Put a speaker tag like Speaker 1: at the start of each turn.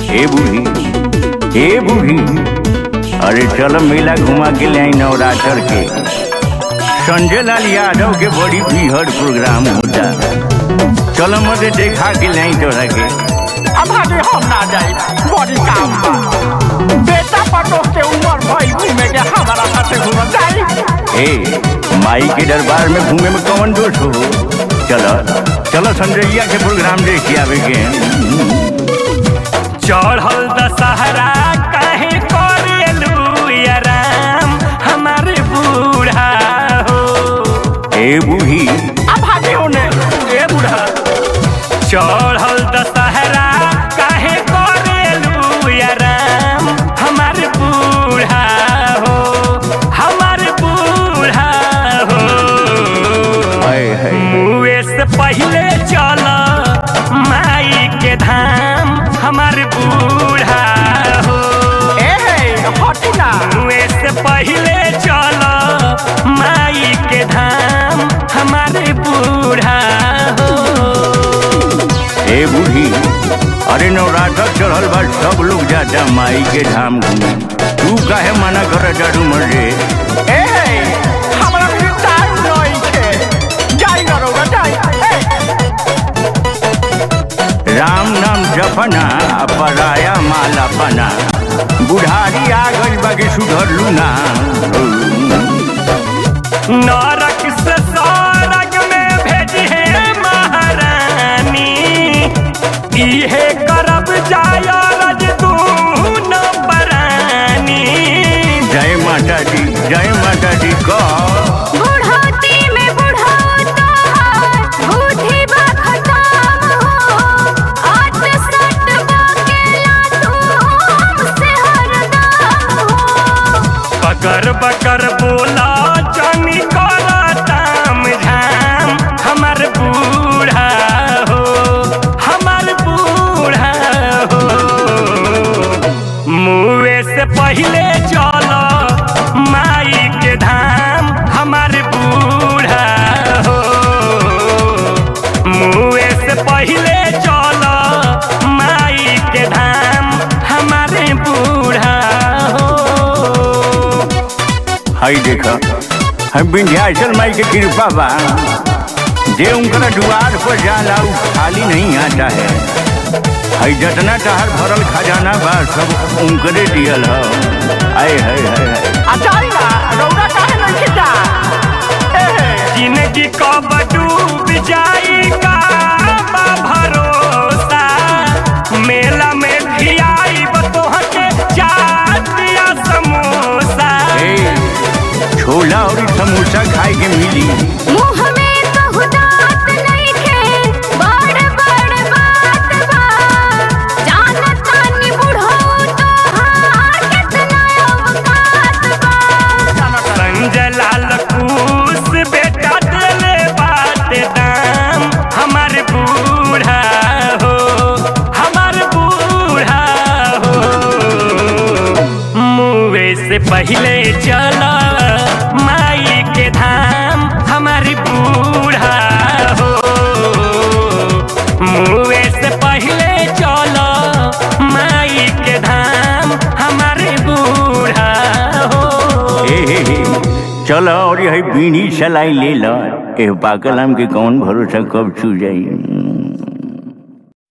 Speaker 1: ए बूढ़ी ए बूढ़ी अरे चलो मेला घुमा के ले आई नवरात्र के संजय लाल यादव के बड़ी भीड़ प्रोग्राम होता चलो मजे देखा के ले आई तोरा के
Speaker 2: अब आगे हम ना जाए बड़ी काम बा बेटा पटो के उम्र भई घूमे के हमारा साथे घूम जाए
Speaker 1: ए माई के दरबार में घूमे में कौन दोष हो चलो चलो संजयिया के प्रोग्राम देख के आवे के
Speaker 2: चढ़ल दशहरा काहे करेलू या राम हमारे बूढ़ा हो
Speaker 1: ए बूढ़ी
Speaker 2: अब आगे होने ए बूढ़ा चढ़ल दशहरा काहे करेलू या राम हमारे बूढ़ा हो हमारे बूढ़ा हो
Speaker 1: हाय हाय
Speaker 2: मुए से पहले चल माई के धाम हमार बूढ़ा हो मुए से पहले चल माई के धाम हमारे बूढ़ा हो
Speaker 1: ए बूढ़ी अरे नवरात्र चढ़ल बा सब लोग जाता माई के धाम घूमे तू काहे मना कर जाडू मर रे
Speaker 2: हमरा भी टाइम नहीं है जाई ना रोगा जाई
Speaker 1: राम नाम जपना आ पराया माला पना बुढ़ारी आ गई बाकी सुधरलू ना
Speaker 2: नरक से स्वर्ग में भेजी है महारानी इहे करब जाय रज तू न परानी
Speaker 1: जय माता दी जय माता दी कह
Speaker 3: बुढ़ौती में बुढ़ौता बुद्धि बा खतम हो आट सट बकेला तू हमसे हरदम हो
Speaker 2: बकर बकर बोला जानी कर ताम झाम हमार बूढ़ा हो हमार बूढ़ा हो मुए से पहले चल माई के धाम हमार बूढ़ा हो मुए से पहले चल माई के धाम हमारे बूढ़ा हो
Speaker 1: हई देखा हम विंध्याचल माई के कृपा बा जे उनका द्वार पर जाला उ खाली नहीं आता है हई जतना टहर भरल खजाना बा सब उनकरे दियल ह आए है
Speaker 2: जिंदगी कब डूब जाई का बा भरोसा मेला में खियाई बतोह के चाट या समोसा
Speaker 1: ए छोला और समोसा खाए के मिली
Speaker 3: मुँह में कहु दांत नइखे बड़ बड़ बात बा जानत तानी बुढ़ऊ तोहार केतना औकात बा
Speaker 2: संजय लाल कुश बेटा दिले बात दाम हमार बूढ़ा हो हमार बूढ़ा हो मुए से पहले चला माई के धाम हमार बूढ़ा हो मुए से पहले चलो माई के धाम हमारे बूढ़ा हो
Speaker 1: ए हे हे चलो और यही बीड़ी सलाई ले लो ए पाकल आम के कौन भरोसा कब छू जाई